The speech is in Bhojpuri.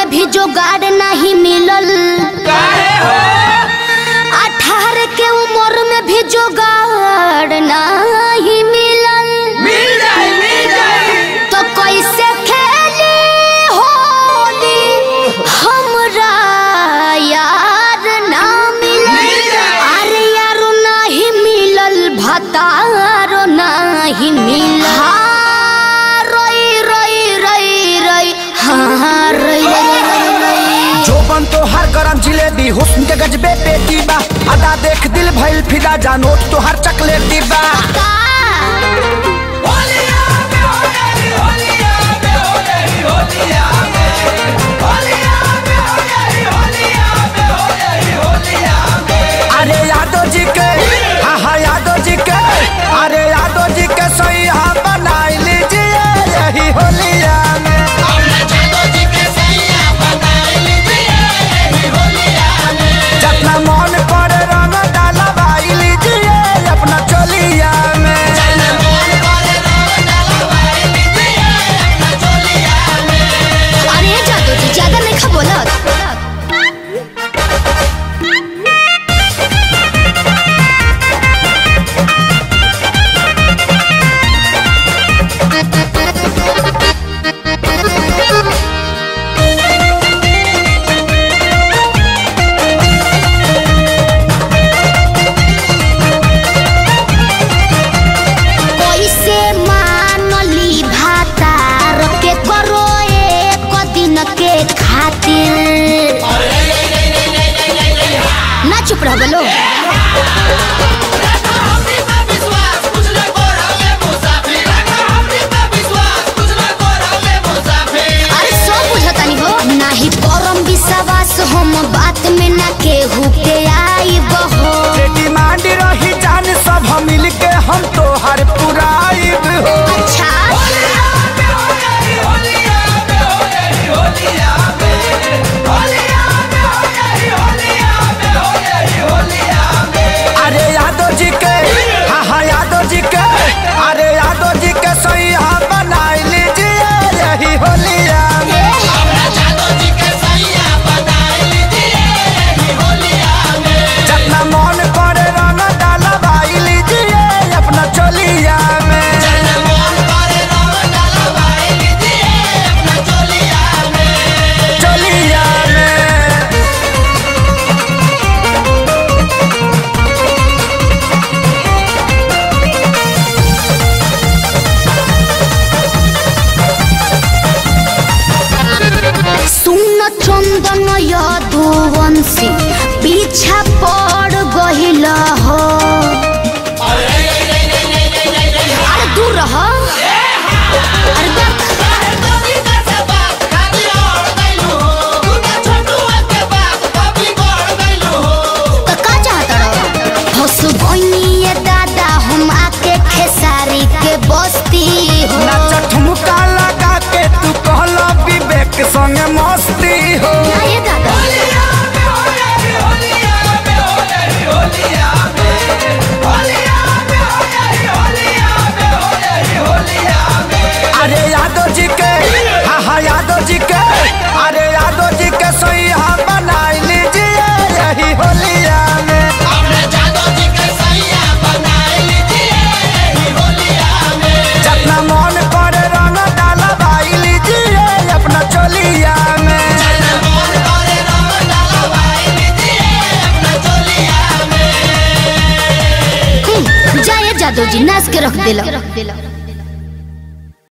में भी जोगाड़ नहीं मिलल काहे हो अठारह के उम्र में भी जोगाड़ नहीं मिलल मिल जाए मिल जाए तो कैसे खेली होली हमरा यार ना मिलल मिल जाए। अरे यारो नहीं मिलल भतारो नहीं मिलल हाँ, रोई रोई रोई रोई हाँ रोई रोई रोई रोई जोबन तो हर गरम जिलेबी हुस्न के गजबे पेटी बा अदा देख दिल भइल फिदा जानोट तो हर चकलेटी बा का होलिया में हो गई होलिया में हो गई होलिया में होलिया में हो गई होलिया में हो गई होलिया में अरे यादव जी के हाँ हाँ यादव जी के अरे यादव जी के सही हाँ बनाई लीजिए यही होलिया में जितना मन पर रंग डाला भाई लीजिए अपना चोलिया में अरे जादू जी ज्यादा नहीं खा बोला कैसे मानली भातार के करो एक दिन के खातिर ना चुप रह बोलो अरे सब बुझतानी हो नाही परम विश्वास हम बात में ना केहू के आई बहो बेटी मांड रही जान सब हम मिल के हम तो हर पुराइब हो अच्छा अरे यादव जी के हाँ हाँ यादव जी के अरे यादव जी के सही हाँ बनाई लीजिए यही होलिया में जितना मन करे रंग डाला भाई लीजिए अपना चोलिया में चोलिया में सुन चंदन यदुवंशी पीछा पड़ गहिल हो अरे दूर रह अरे बक। तो का चाहता रहो हंस बनिए दादा हम आके खेसारी के बस्ती हो नाच ठुमका लगा के तू कहला विवेक संग मस्ती हो ना ये दादा अरे यादव जी के हाँ हाँ यादव जी के अरे यादव जी के सही हाँ बनाई लीजिए यही होलिया में जितना मन करे रंग डाला भाई लीजिए अपना चोलिया में हम्म, जाए जादू जी नाच के रख दिला